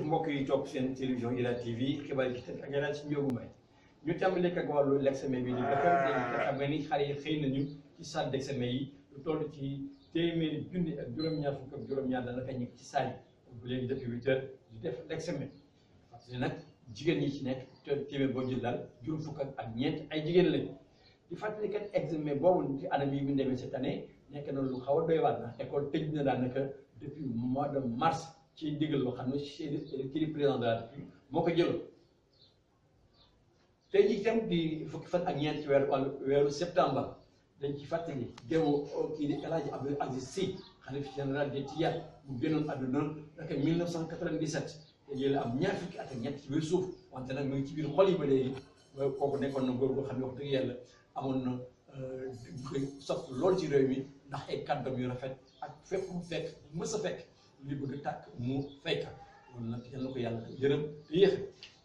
mbokk yi topp seen télévision Ila TV xibaar yi ci ak yeneen si Ndiogou Mbaye ñu tàmbali ak wàllu l'examen bi di BFEM te xam nga ni xale yi xëy nañu ci salle d'examen yi lu toll ci téeméeri junni ak juróom-ñaar fukk ak juróom-ñaar daanaka ñu ngi ci salle yi bu léegi depuis huit heures di def l'examen parce que nag jigéen ñi ci nekk te téeméer boo jël daal juróom fukk ak ñeent ay jigéen lañu di fàttali kat examen boobu ci anam yi mu demee cette année nekk na lu xaw a doy waar na école tëj na daanaka depuis mois de mars ci ndigal loo xam ne kii di président de la République moo ko jëloon tey jii itam di fukki fan ak ñeent ci weeru wàllu weeru septembre dañ ci fàttali deewu kii di El Hadj Abdou Aziz Sy xalif général des Tidianes mu génnoon àdduna naka 1997 te yéen am ñaar fukki at ak ñett ci biir suuf wante nag mu ngi ci biir xol yi ba léegi kooku nekkoon na góor goo xam ne wax dëgg yàlla amoon na koy sopp lool ci réew mi ndax ay kàddam yu rafet ak fépp mu fekk mës a fekk li bëgg tàkk mu fayka loolu nag yal na ko yàlla yërëm te yéexe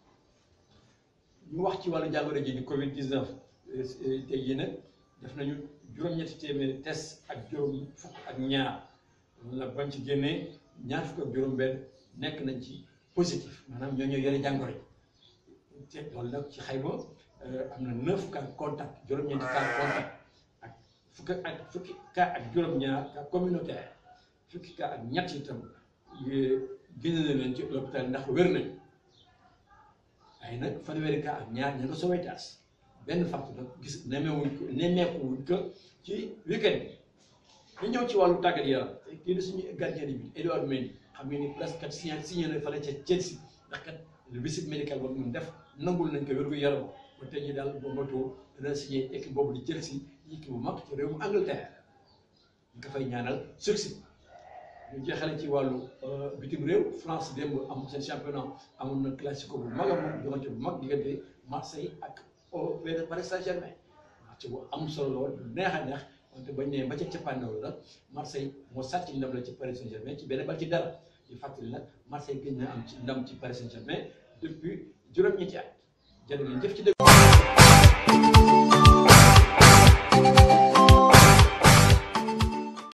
ñu wax ci wàllu jàngoro ji di Covid 19 tey jii nag def nañu juróom-ñetti téeméeri test ak juróom fukk ak ñaar loolu nag bañ ci génnee ñaar fukk ak juróom-benn nekk nañ ci positif maanaam ñoo ñoo yore jàngoro yi te loolu nag ci xayma am na neuf cas contact juróom-ñeenti cas contact ak fukk ak fukki cas ak juróom-ñaar cas communautaire fukki cas ak ñett itam génne na leen ci l'hôpital ndax wér nañ ay nag fanweeri cas ak ñaar ña nga Sowétas benn facte nag gis nemmeewuñ ko nemmeekuwuñ ko ci weekend bi ñu ñëw ci wàllu tàggat yaram kii di suñu gardien bi Edouard Mendy xam nga ni presque kat signé signé na fële ca Chelsea ndax kat le visite médical boobu ñu def nangul nañ ko wér gu yaram ba tey jii daal boo moto dana signé équipe boobu di Chelsea équipe bu mag ci réewum Angleterre ñu ko fay ñaanal succès ñu jeexale ci wàllu bitim réew France démb am seen championnat amoon na classico bu mag a mag joxante bu mag diggante Marseille ak au Paris Saint-Germain match bu am solo la woon neex a neex wante bañ ne ba ca cappaandaw la Marseille moo sàcc ndam la ci Paris Saint-Germain ci benn bal ci dara di fàttali nag Marseille gën na am ci ndam ci Paris Saint-Germain depuis juróom-ñetti at jërë ngeen jëf ci dëgg